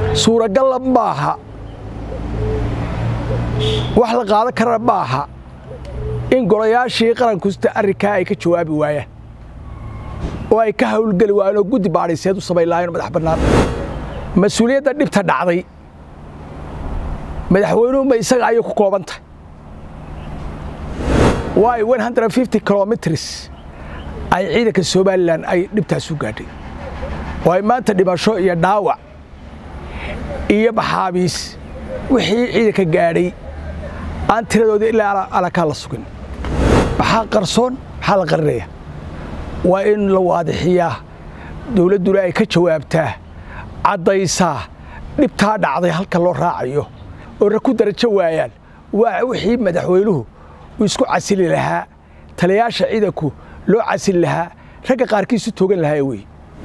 suuragalla maaha wax la qaadan karana maaha in golayaashii qarankusta arrinkaa ay ka jawaabi waayaan oo ay ka hawlgeli waayeen oo guddi baadhiseed u samayn lahayen madax bannaan mas-uuliyadda dhibta dhacday madaxweynuhu ma isaga ayay ku kooban tahay waayo kilomitrs ay ciidanka somalilan ay dhibtaas u gaadhay oo ay maanta dhimasho iyo dhaawac iyo maxaabiis wixii ciidanka gaadhay aan tiradooda ilaa alakaa la sugin maxaa qarsoon maxaa la qarinaya waa in la waadixiyaa dowladduna ay ka jawaabtaa caddaysaa dhibtaa dhacday halka loo raacayo oo ra ku darajo waayaan waa wixii madaxweynuhu uu isku casili lahaa taliyaasha ciidanku loo casili lahaa ragga qaarkiisu toogan lahaa wey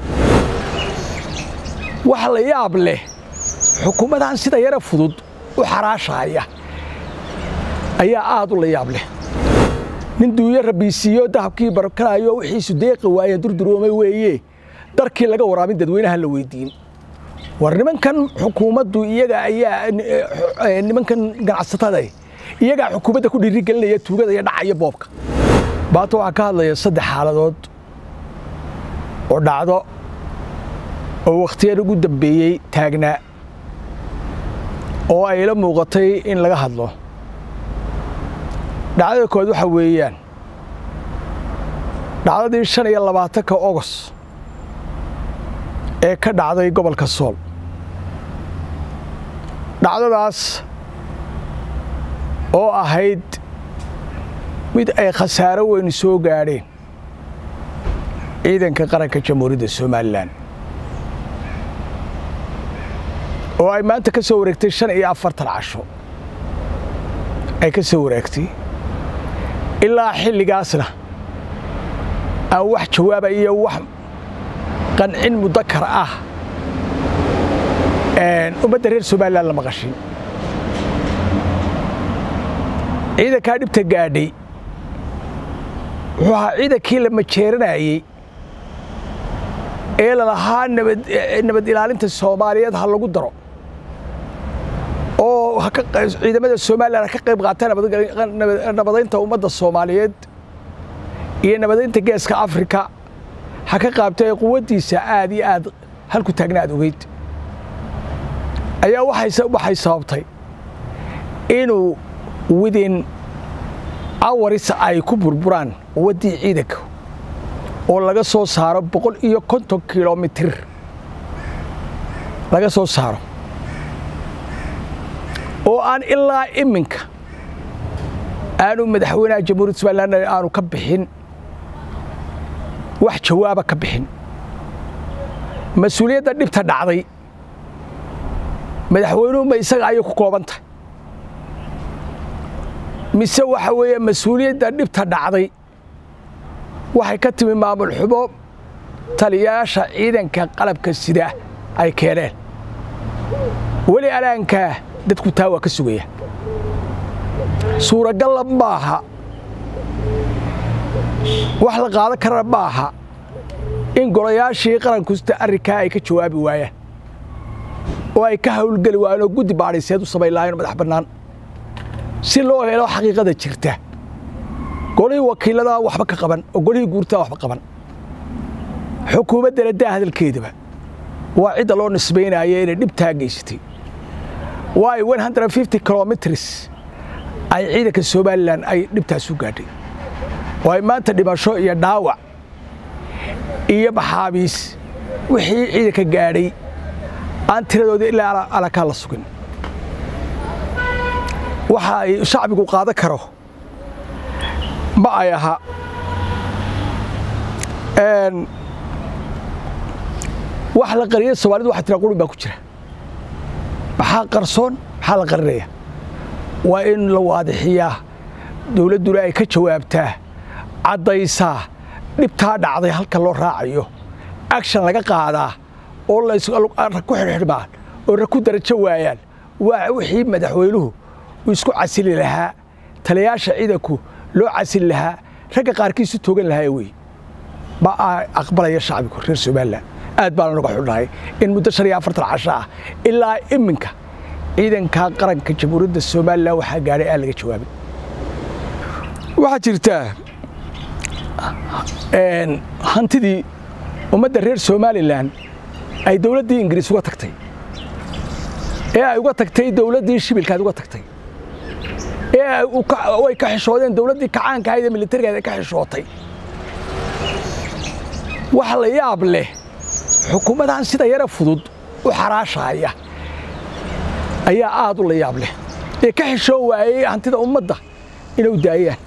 waxa la yaab leh xukuumadan sida yara fudud u xaraashaaya ayaa aad u la yaab leh nin duuyo rabiisiiyo dahabkii barkanayo wixiisu deeqi waayeen durduroomay weeye darkii laga waraabin dadweynaha la weydiin war nimankan xukuumaddu iyaga ayaa nimankan ganacsatada iyagaa xukuumadda ku dhiirigelinaya tuugada iyo dhacaya boobka baata waxaa ka hadlaya saddex xaaladood oo dhacdo oo wakhtiyada ugu dambeeyey taagnaa oo ay la muuqatay in laga hadlo dhacdada kood waxaa weeyaan dhacdadii shan iyo labaatanka ogos ee ka dhacday gobolka sool dhacdadaas oo ahayd mid ay khasaaro weyn soo gaadheen ciidanka qaranka jamhuuriyadda somalilan oo ay maanta ka soo wareegtay shan iyo afartan casho ay ka soo wareegtay ilaa xilligaasna aan wax jawaaba iyo wax qancin mudakar ah ummadda reer somalilan la maqashin ciidankaa dhibta gaadhay wuxuu ahaa ciidankii la majeeranayey ee lalahaa nabad ilaalinta soomaaliyeed ha lagu daro oo ciidamada somalilan ka qayb qaata nabadaynta ummadda soomaaliyeed iyo nabadaynta geeska afrika ha ka qaabtay quwaddiisa aad iyo aad halku taagna aad ogeyd ayaa waxay sababtay inuu widin awaris ay ku burburaan quwaddii ciidanka oo laga soo saaro boqol iyo konton kilomitir laga soo saaro oo aan ilaa iminka aanu madaxweynaha jamhuuriyadda somalilan aanu ka bixin wax jawaaba ka bixin mas-uuliyadda dhibta dhacday madaxweynuhu ma isaga ayay ku kooban tahay mise waxa weeye mas-uuliyadda dhibta dhacday waxay ka timi maamul xumo taliyaasha ciidanka qalabka sida ay keeneen weli alaankaa dadku taa waa ka sugaya suuragalla maaha wax la qaadan karana maaha in golayaashii qarankusta arrinkaa ay ka jawaabi waayaan oo ay ka hawlgeli waayeen oo guddi baadhiseed u samayn lahayen madax bannaan si loo helo xaqiiqada jirta golihii wakiilladaa waxba ka qaban oo golihii guurtaa waxba qaban xukuumaddana daa hadalkeedaba waa cidda loo nisbaynaya inay dhibtaa geysatay waayo kilomitrs ay ciidanka somalilan ay dhibtaas u gaadhay oo ay maanta dhimasho iyo dhaawac iyo maxaabiis wixii ciidanka gaadhay aan tiradooda ilaa alakaa la sugin waxa ay shacbigu qaadan karo ma ay aha wax la qariyay soomaalida waxa tira qurun baa ku jira maxaa qarsoon maxaa la qarinaya waa in la waadixiyaa dowladduna ay ka jawaabtaa caddaysaa dhibtaa dhacday halka loo raacayo action laga qaadaa oo ku xidhxidhmaan oo ra ku darajo waayaan waa wixii madaxweynuhu uu isku casili lahaa taliyaasha ciidanku loo casili lahaa ragga qaarkiisu toogan lahaa wey ma aqbalaya shacbigu reer somalilan aad baan naga xudhahay in muddo shan iyo afartan casho ah ilaa iminka ciidanka qaranka jamhuuriyadda somalilan waxaa gaadhay aan laga jawaabin waxaa jirtaa hantidii ummadda reer somalilan ay dowladdii ingiriis uga tagtay ee ay uga tagtay dowladdii shibilkaad uga tagtay ee ay ka xishoodeen dowladdii kacaanka ahayd ee militarigaad ay ka xishootay wax la yaab leh xukuumadan sida yara fudud u xaraashaaya ayaa aad u la yaab leh ee ka xishoo waayey hantida ummadda inay daayaan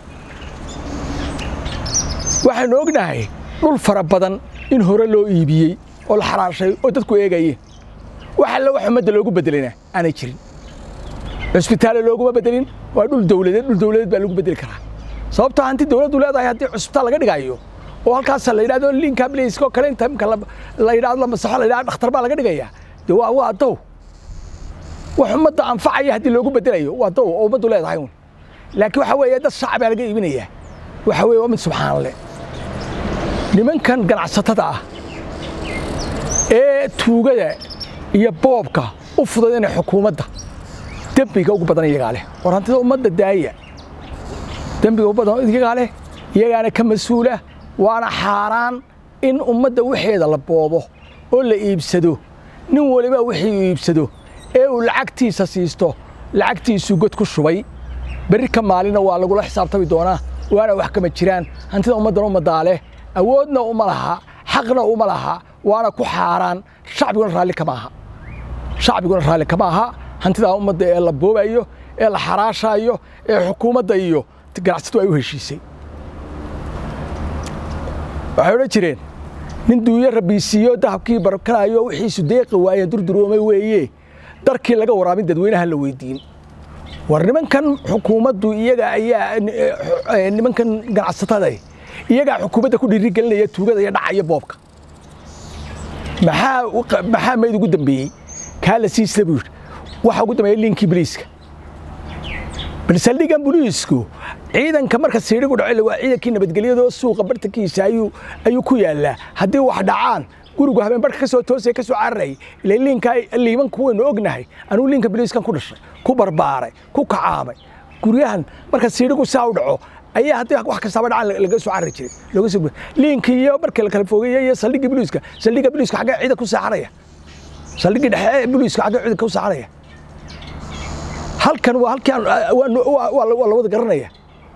waxaanu ognahay dhul fara badan in hore loo iibiyey oo la xaraashay oo dadku eegayeen wax alle wax ummadda loogu bedelina aanay jirin cusbitaale looguma bedelin waa dhul dowladeed dhul dowladeed baa lagu bedeli karaa sababtoo hanti dowladdu leedahay haddii cusbitaal laga dhigayo oo halkaas la yidhahdo linka bliska oo kale inta imka la yidhahdo la masaxo la yidhahdo dhakhtar baa laga dhigayaa dee waa waa dow wax ummadda anfacaya haddii loogu bedelayo waa dow oo ummaddu leedahay un laakiin waxa weeye dad shacab baa laga iibinayaa waxa weeye waa mid subxaanale nimankan ganacsatada ah ee tuugada iyo boobka u fudud inay xukuumadda dembiga ugu badan iyagaa leh war hantida ummadda daaya dembiga ugu badan iyagaa leh iyagaana ka mas-uula waana xaaraan in ummadda waxeeda la boobo oo la iibsado nin waliba wixii uu iibsado ee uu lacagtiisa siisto lacagtiisuu god ku shubay berri ka maalina waa lagula xisaabtami doonaa waana wax kama jiraan hantida ummaddana ummaddaa leh awoodna uma laha xaqna uma laha waana ku xaaraan shacbiguna raalli kama aha shacbiguna raalli kama aha hantidaa ummadda ee la boobayo ee la xaraashaayo ee xukuumadda iyo ganacsatu ay u heshiisay waxay odhan jireen nin duuyo rabiisiiyo dahabkii barkanaayo wixiisu deeqi waayeen durduroomay weeye darkii laga waraabin dadweynaha la weydiin war nimankan xukuumaddu iyaga ayaa nimankan ganacsatada iyagaa xukuumadda ku dhiirigelinaya tuugada iyo dhaca iyo boobka maxaa maxaa mayd ugu dambeeyey kaa la siisla buu yidhi waxa ugu dambeeyey liinkii biliiska bal saldhigan boliisku ciidanka marka siidhigu dhaco waa ciidankii nabadgelyadoo suuqa bartankiisa ayuu ayuu ku yaallaa haddii wax dhacaan gurigu habeen barka ka soo toosaya ka soo cararayay ila liinka liimanku waynu ognahay anugu liinka boliiskan ku dhashay ku barbaaray ku kacaamay guryahan marka siidhigu saa u dhaco ayaa haddii wax kastaaba dhacaan laga soo carari jiray looga soo liinkii iyo markii la kala fogeeyey iyo saldhiggii boliiska saldhigga boliiska xaggee ciidan ku saaxanaya saldhiggii dhexe ee boliiska xaggee ciidanka u saaxanaya halkan waa halkii waa la wada garanaya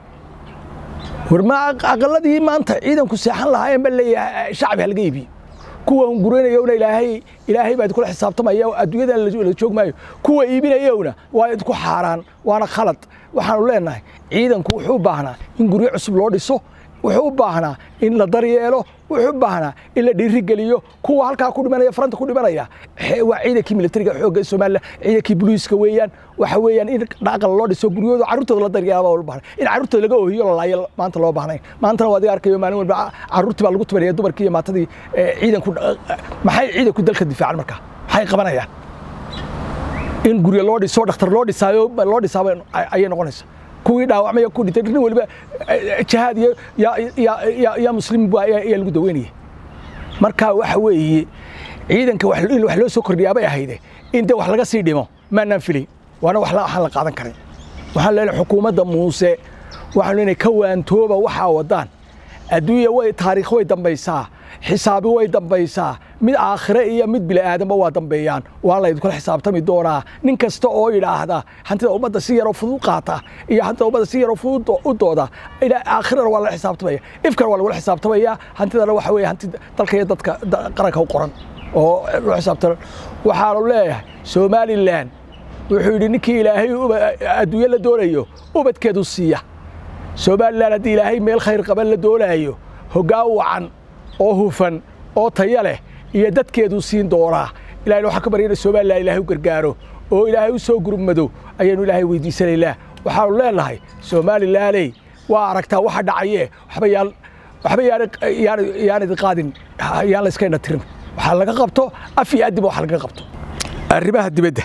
war ma aqaladii maanta ciidanku seexan lahaayeen baa leeyahay shacbi halaga iibiyo kuwa hunguraynayowna ilaahay ilaahay baa idkula xisaabtamaya adduunyada la joog maayo kuwa iibinayowna waa idku xaaraan waana khalad waxaanu leenahay ciidanku wuxuu u baahnaa in guryo cusub loo dhiso wuxuu u baahnaa in la daryeelo wuxuu u baahnaa in la dhiirigeliyo kuwa halkaa ku dhimanaya faranta ku dhimanaya waa ciidankii militariga xoogga somalilan ciidankii boliiska weeyaan waxa weeyaan in dhaqal loo dhiso guryahooda carruurtooda la daryeela baa loo baahnay in carruurtooda laga oohiyo la laayo maanta loo baahnayn maantana waa adiga arkayo maalin walba carruurtii baa lagu tubanaya dumarkii iyo maatadii ciidanku maxay ciidanku dalka difaacan markaa maxay qabanayaan in guryo loo dhiso dhakhtar loo dhisaayo loo dhisaaba ayay noqonaysa kuwii dhaawacmaya ku dhintay nin waliba jihaad iyo yaa muslim ayaa lagu daweynaya marka waxa weeye ciidanka in wax loo soo kordhiyaa bay ahayde in dee wax laga sii dhimo maanaan filay waana wax waxaan la qaadan karin waxaan leenahay xukuumadda muuse waxaan leenahay ka waantooba waxaa wadaan adduunya way taariikh way dambaysaa xisaabi way dambaysaa mid aakhire iyo mid bili'aadanba waa dambeeyaan waa laydinkula xisaabtami doonaa nin kasta oo yidhaahda hantida ummadda si yaroo fudud qaata iyo hantida ummadda si yaroo fudud u dooda aakhirana waa lala xisaabtamaya ifkana waa lagula xisaabtamaya hantidana waxa weeye hanti dalka iyo dadka qaranka u qoran oo loo xisaabtama waxaanu leeyahay somalilan wuxuu yidhi ninkii ilaahay adduunye la doonayo ubadkeedu siiya somalilan haddii ilaahay meel khayr qaban la doonaayo hoggaan wacan oo hufan oo taya leh iyo dadkeeduu siin doonaa ilahayna waxaan ka baryana somalilan ilaahay u gargaaro oo ilaahay u soo gurmado ayaanu ilaahay weydiisanaynaa waxaanu leenahay somalilaney waa aragtaa waxa dhacaye waxba yaan waxba yaan idin qaadin yaan la iska indha tirin waxaa laga qabto af iyo addiba wax laga qabto arrimaha dibadda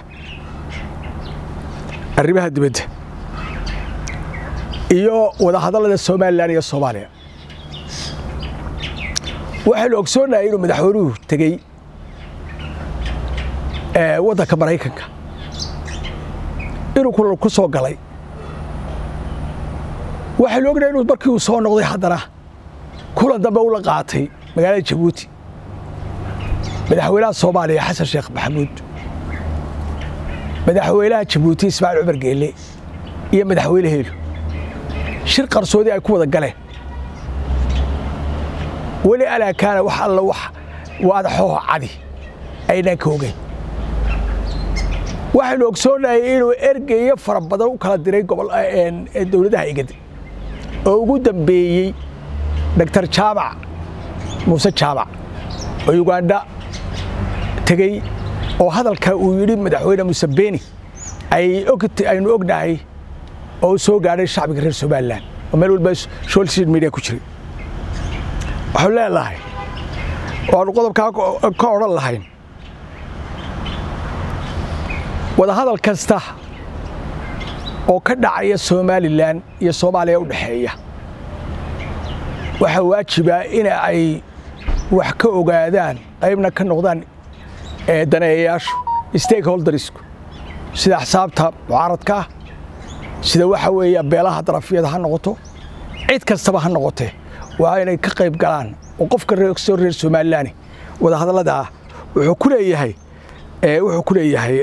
arrimaha dibadda iyo wadahadallada somalilan iyo soomaaliya waxaynu ogsoonahay inuu madaxweynuhu tegey waddanka maraykanka inuu kulan ku soo galay waxaynu ognahay inuu markii uu soo noqday haddana kulan dambe ula qaatay magaalada jabuuti madaxweynaha soomaaliya xasan sheekh maxamuud madaxweynaha jabuuti ismaaciil cumar geelle iyo madaxweyne heelu shir qarsoodi ay ku wada galeen weli alaakaana wax alla wax waadaxooho cadi aynaan ka ogeyn waxaynu ogsoonnahay inuu ergeyo fara badan u kala diray dowladaha igad oo ugu dambeeyey doctor jaamac muuse jaamac oo ugandha tegey oo hadalka uu yidhi madaxweyne museveni aynu ognahay oo u soo gaadhay shacbiga reer somalilan oo meel walba social media ku jiray waxaanu leenahay waanu qodobkaa ka odhan lahayn wadahadal kasta oo ka dhacaya somalilan iyo soomaaliya u dhexeeya waxaa waajiba in ay wax ka ogaadaan qaybna ka noqdaan daneeyayaashu stakeholdersku sida axsaabta mucaaradka ah sida waxa weeya beelaha darafyada ha noqoto cid kastaba ha noqotee waa inay ka qayb galaan oo qofka soo reer somalilan wadahadallada ah wuxuu ku leeyahay wuxuu ku leeyahay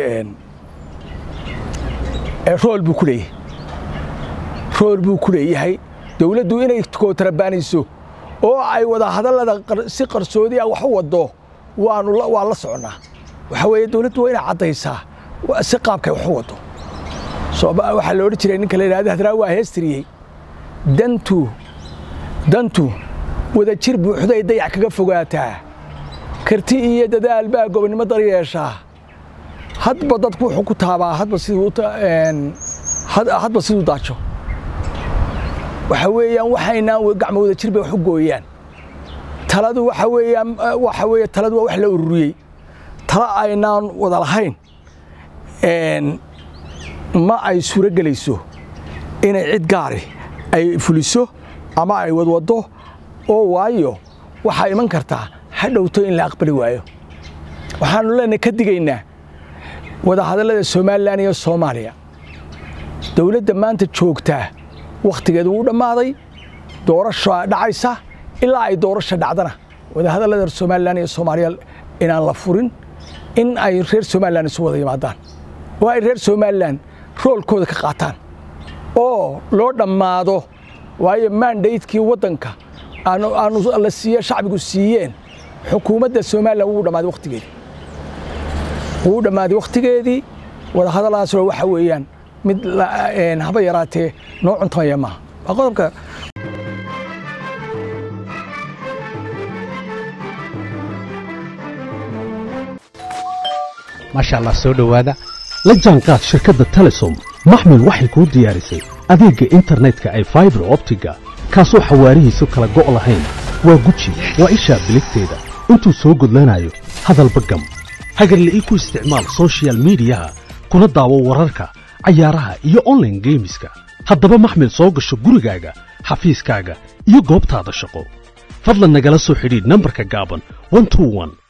rool buu ku leeyahay rool buu ku leeyahay dowladdu inay kootarabaanayso oo ay wadahadallada si qarsoodi ah wax u waddo waanu waa la soconnaa waxa weeye dowladdu waa inay caddaysaa si qaabkay wax u waddo waxaa la odhan jiray ninka la yidhahda hadraa waa heestiriyey dantu dantu wadajir buuxday dayac kaga fogaataa karti iyo dadaal baa gobonnimo dar yeeshaa hadba dadku wuxuu ku taabaa hadba siduu hadba siduu daajo waxa weeyaan waxaynaan gacmo wadajir bay wax u gooyaan taladu waxa weeyaan waxa weeye taladu waa wax la ururiyey tala aynaan wada lahayn ma ay suuro gelayso inay cid gaari ay fuliso ama ay wadwaddo oo waayo waxaa iman kartaa ha dhowto in la aqbali waayo waxaanu leenahay ka digaynaa wadahadallada somalilan iyo soomaaliya dowladda maanta joogtaa wakhtigeedu wuu dhammaaday doorasha dhacaysa ilaa ay doorasha dhacdana wadahadallada somalilan iyo soomaaliya inaan la furin in ay reer somalilan isu wada yimaadaan oo ay reer somalilan roolkooda ka qaataan oo loo dhammaado waayo mandaydkii waddanka aanu la siiye shacbigu siiyeen xukuumadda somalilan wuu dhammaaday wakhtigeedii wuu dhammaaday wakhtigeedii wadahadalladaasna waxa weeyaan mid haba yaraatee noo cuntamaya maaha waa qodobka maasha allah soo dhowaada la jaanqaad shirkadda telesom maxmil waxay kuu diyaarisay adeegga internetka ay faibar optiga kaasoo xawaarihiisu kala go' lahayn waa guji waa ishaa biligteeda intuu soo gudlanayo hadalba gam hagarla'ii ku isticmaal sochial midiyaha kuna daawo wararka cayaaraha iyo onlaine geemiska haddaba maxmil soo gasho gurigaaga xafiiskaaga iyo goobtaada shaqo fadlan nagala soo xidhiidh nambarka gaaban